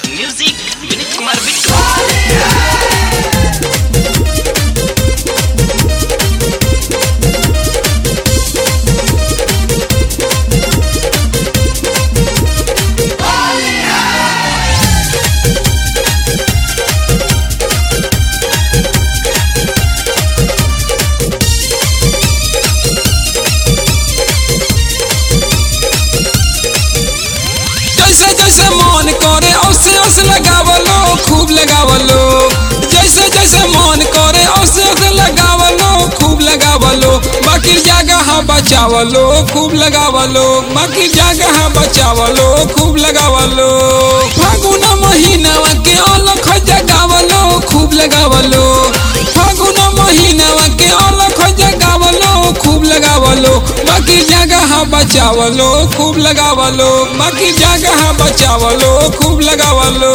music विनीत कुमार बिट्टू जैसे जैसे मन करे औसे औसे लगावलो खूब लगावलो जैसे जैसे मन करे औसे औसे लगावलो खूब लगावलो बाकी जगह बचावलो खूब लगावलो बाकी जगह बचावलो खूब लगावलो फागुन महीनावा के अलख जगावलो खूब लगावलो फागुन महीनावा के अलख जगावलो खूब लगावलो बाकी जगह बचावलो खूब लगावलो बाकी जगह बचावलो खूब लगावलो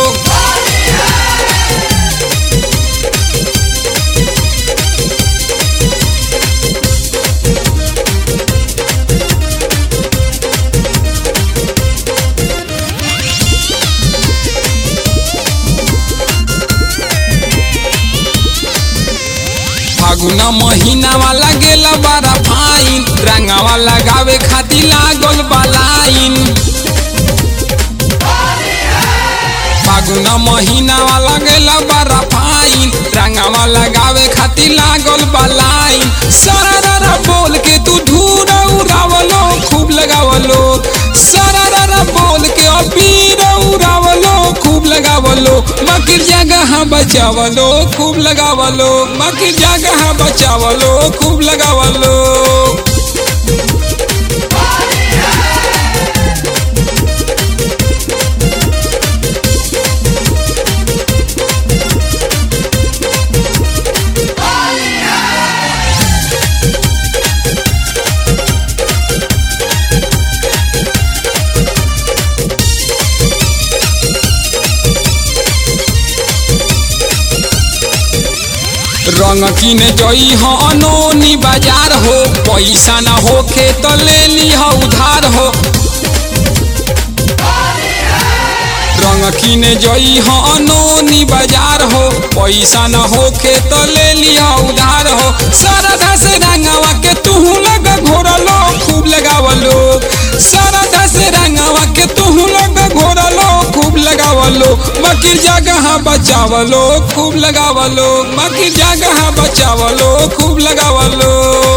फागुन महीनावा लागेला बड़ा फाइन रंगावा लगावे खातिर लागल बालाइन फागुन महीनावा लागेला बड़ा फाइन रंगावा लगावे खातिर लागल बालाइन सारा बोल के तू धूर उड़ावलो खूब लगावलो सारा बोल के अबीर उड़ावलो खूब लगावलो बाकी जगह बचावलो खूब लगावलो बाकी जगह बचावलो खूब लगावलो रंग किने जई हो अनोनी बाजार हो पैसा न होखे तो ले ली हो उधार हो रंग किने जई हो अनोनी बाजार हो पैसा न होखे तो ले ली हो उधार हो सरधा से रंगवा के तू लग घोरलो खूब लगावलो सरधा से रंगवा के तू लग घोरलो खूब लगावलो बाकी जगह बचावलो खूब लगावलो बाकी जगह बचावलो खूब लगावलो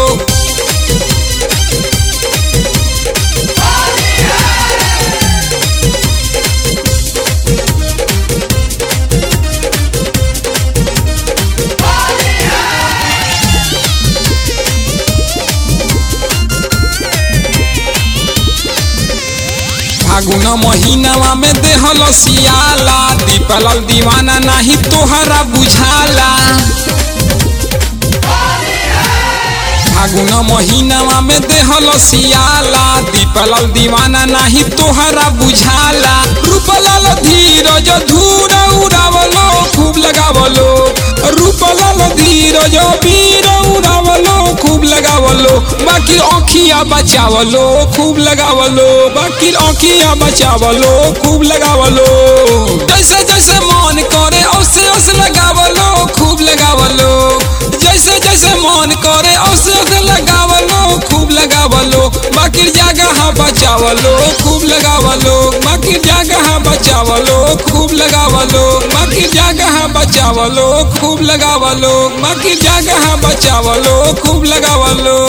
फागुन महीनावा में देहल सियाला दीपल दीवाना नहीं तोहरा बुझाला फागुन महीनावा में देहल सियाला दीपल दीवाना नहीं तोहरा बुझाला रूपलाल धीरज धूर उड़ावलो खूब लगावलो रूपलाल धीरज वीर उड़ावलो खूब लगावलो बाकी आँखिया बचावलो खूब लगावलो बाकी आँखिया बचावलो खूब लगावलो जैसे जैसे मन करे औसे औसे लगावलो खूब लगावलो जैसे जैसे मन करे औसे औसे लगावलो खूब लगावलो बाकी जगह बचावलो खूब लगावलो बाकी जगह बचावलो खूब लगावलो बाकी जगह बचावलो खूब लगावलो बाकी जगह बचावलो खूब लगावलो